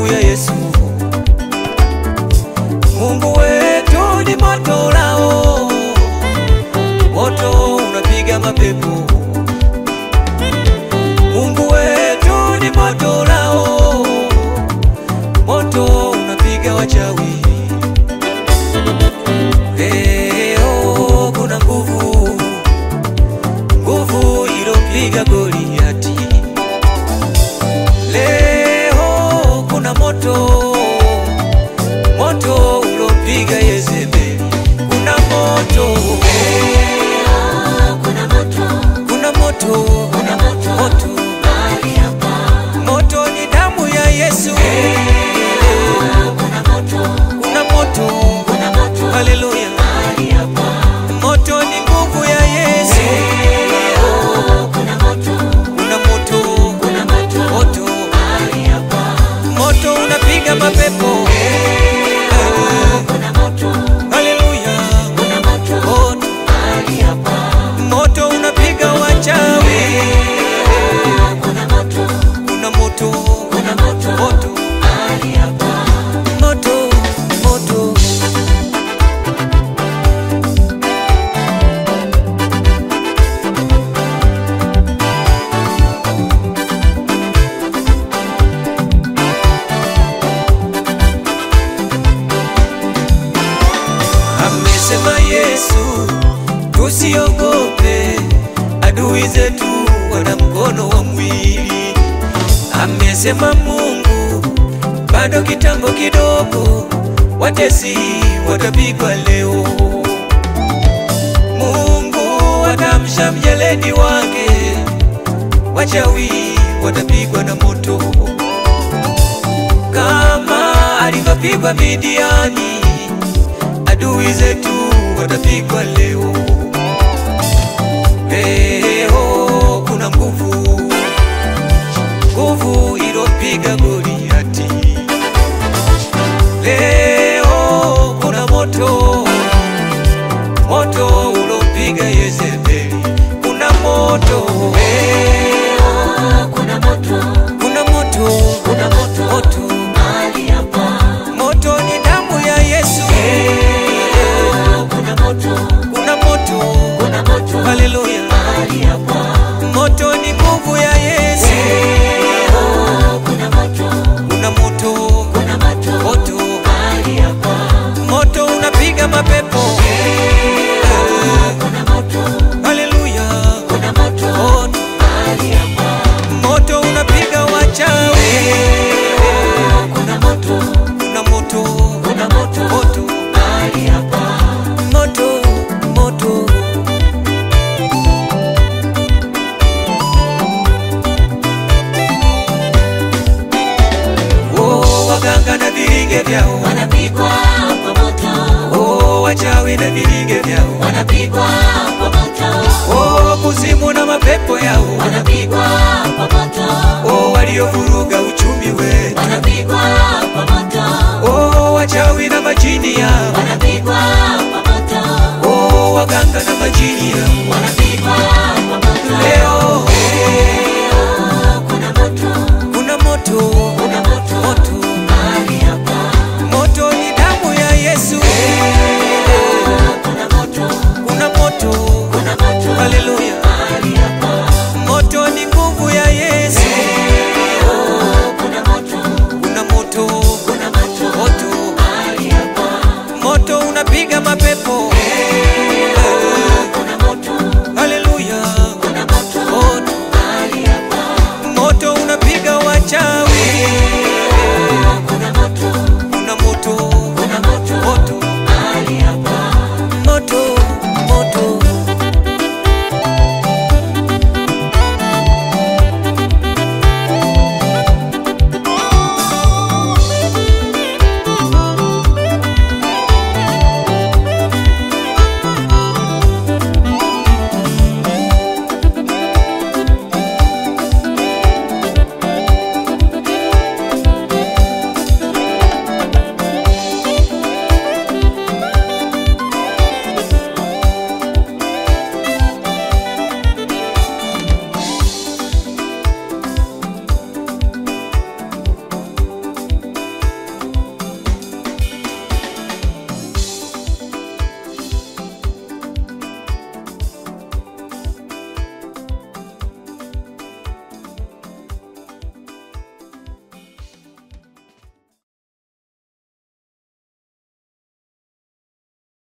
damu ya Yesu. Mungu wetu ni moto ulao, moto unapiga mapepo. Mungu wetu ni moto ulao, moto unapiga wachawi. Leo kuna nguvu, nguvu ilopiga Goliati. Leo kuna moto, moto ulopiga Yezebeli. Kuna moto, Leo kuna moto, kuna moto, kuna moto moto, mahali hapa. moto ni damu ya Yesu. Leo kuna moto, Kuna moto, kuna moto haleluya. mahali hapa. Moto ni nguvu ya Yesu. Leo kuna moto, Kuna moto, kuna moto moto, mahali hapa. moto unapiga mapepo. Leo kuna moto, Haleluya. kuna moto Moto, mahali hapa. moto unapiga wachawi. Leo kuna moto, Kuna moto, kuna moto moto, mahali hapa. moto, moto. Amesema Yesu, tusiogope, adui zetu wana mkono wa mwili. Amesema Mungu, bado kitambo kidogo, watesi watapigwa leo. Mungu atamsha mjeledi wake, wachawi watapigwa na moto kama alivyopigwa Midiani adui zetu watapigwa leo. Leo kuna nguvu, nguvu ilopiga Goliati. Leo kuna moto, moto ulopiga Yezebeli. Kuna moto, Leo kuna moto, kuna moto, kuna moto moto, mahali hapa. moto ni damu ya Yesu. Leo kuna moto, Kuna moto, kuna moto haleluya. mahali hapa. Moto ni nguvu ya Yesu. Leo kuna moto, Kuna moto, kuna moto moto, mahali hapa. moto unapiga mapepo. Leo kuna moto, Haleluya. kuna moto Moto, mahali hapa. moto unapiga wachawi. Leo kuna moto, Kuna moto, kuna moto moto, mahali hapa. moto, moto. Oh, waganga na viringe vyao. Wanapigwa kwa moto, Oh, wachawi na viringe vyao. wanapigwa kwa moto, Oh, kuzimu na mapepo yao. wanapigwa kwa moto, Oh, waliovuruga uchumi wetu.